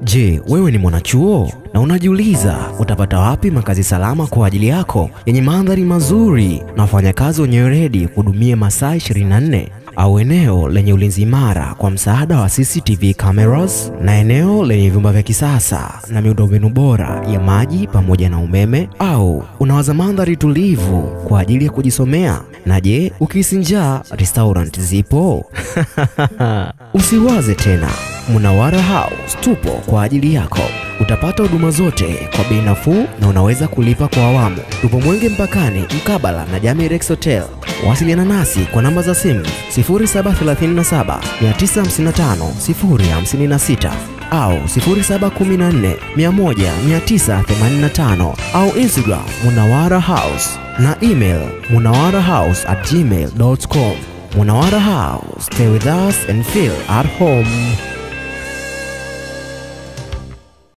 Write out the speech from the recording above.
Je, wewe ni mwanachuo na unajiuliza utapata wapi makazi salama kwa ajili yako yenye mandhari mazuri na wafanyakazi wenye weledi kuhudumia masaa 24 au eneo lenye ulinzi imara kwa msaada wa CCTV cameras na eneo lenye vyumba vya kisasa na miundombinu bora ya maji pamoja na umeme, au unawaza mandhari tulivu kwa ajili ya kujisomea? Na je, ukihisi njaa, restaurant zipo? Usiwaze tena. Munawara House tupo kwa ajili yako. Utapata huduma zote kwa bei nafuu na unaweza kulipa kwa awamu. Tupo Mwenge mpakani mkabala na Jamii Rex Hotel. Wasiliana nasi kwa namba za simu 0737 955 056 au 0714 100 985 au Instagram Munawara House na email munawarahouse at gmail.com. Munawara House, stay with us and feel at home.